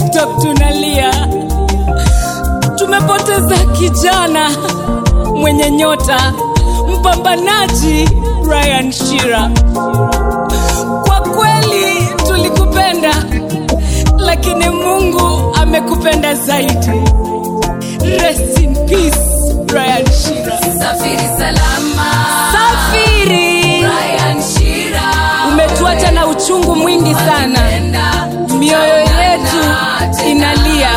tiktok tunalia tumepoteza kijana mwenye nyota mpambanaji brian shira kwa kweli tulikupenda lakini mungu amekupenda zaidi rest in peace brian shira Safiri salama. safiri Brian Shira. umetuacha na uchungu mwingi sana Enda, mioyo yetu inalia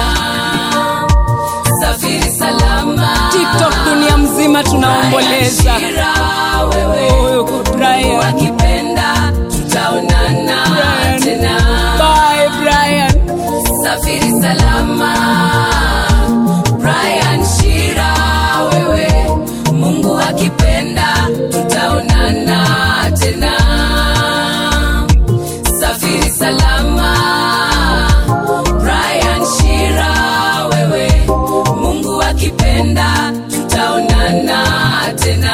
Safiri salama. tiktok dunia mzima tunaomboleza Brian Shira, wewe Oh, Brian. wakipenda tutaonana Brian. tena. Bye, Brian. Safiri salama. Brian Shira, wewe Mungu akipenda tutaonana tena. Safiri salama. Brian Shira, wewe Mungu akipenda tutaonana tena.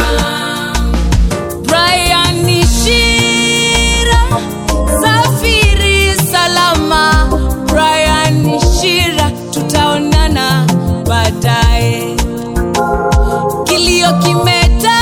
Brian Shira, safiri salama. Brian Shira, tutaonana baadaye. Kilio kimetanda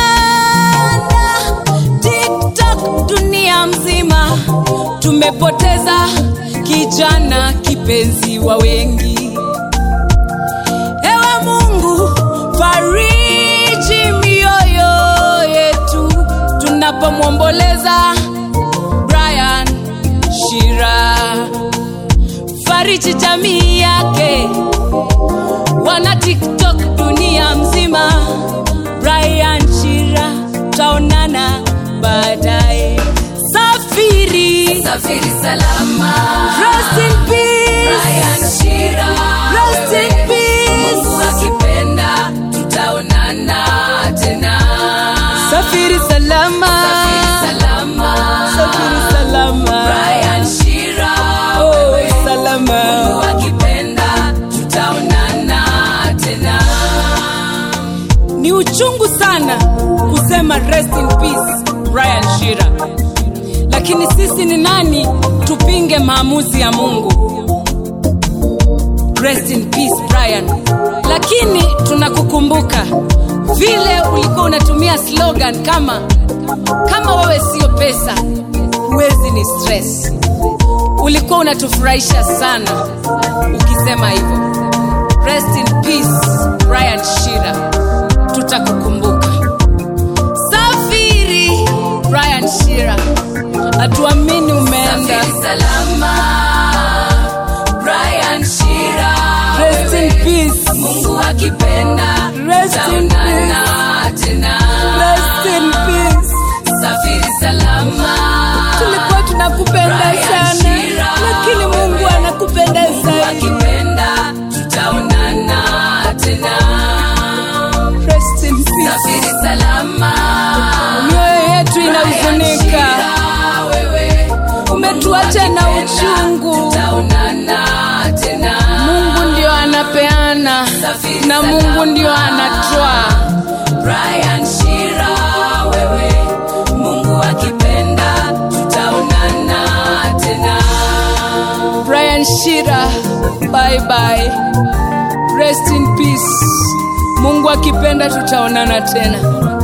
TikTok dunia mzima, tumepoteza kijana kipenzi wa wengi. Ewe Mungu, fariji mioyo yetu tunapomwomboleza Brian Shira, fariji jamii yake, wana TikTok dunia mzima. Brian Shira, taonana baadaye. Safiri, Safiri salama. rest in peace, Brian Shira, rest in peace. Mungu akipenda tutaonana tena. Safiri salama, Safiri salama. safiri salama. Brian Shira, Oh, wewe Mungu salama. akipenda tutaonana tena. Ni uchungu sana kusema rest in peace Brian Shira, lakini sisi ni nani tupinge maamuzi ya Mungu? Rest in peace Brian, lakini tunakukumbuka vile ulikuwa unatumia slogan kama kama wewe sio pesa huwezi ni stress. Ulikuwa unatufurahisha sana ukisema hivyo. Rest in peace Brian Shira, tutakukumbuka. Safiri Brian Shira, hatuamini umeenda. Safiri salama. Brian Shira, Rest in peace, Mungu akipenda Rest in tutaonana tena. rest in peace. Safiri salama. Tulikuwa tunakupenda Brian sana, Shira, lakini Mungu wewe. anakupenda Mungu zaidi. akipenda tutaonana tena. Rest in peace. Safiri salama. Mioyo yetu inahuzunika, Shira, wewe. umetuacha na Akipenda, uchungu. Tutaonana tena. Mungu ndio anapeana Safiri na Mungu ndio anatoa. Brian Shira, wewe. Mungu akipenda tutaonana tena. Brian Shira, bye bye. Rest in peace. Mungu akipenda tutaonana tena.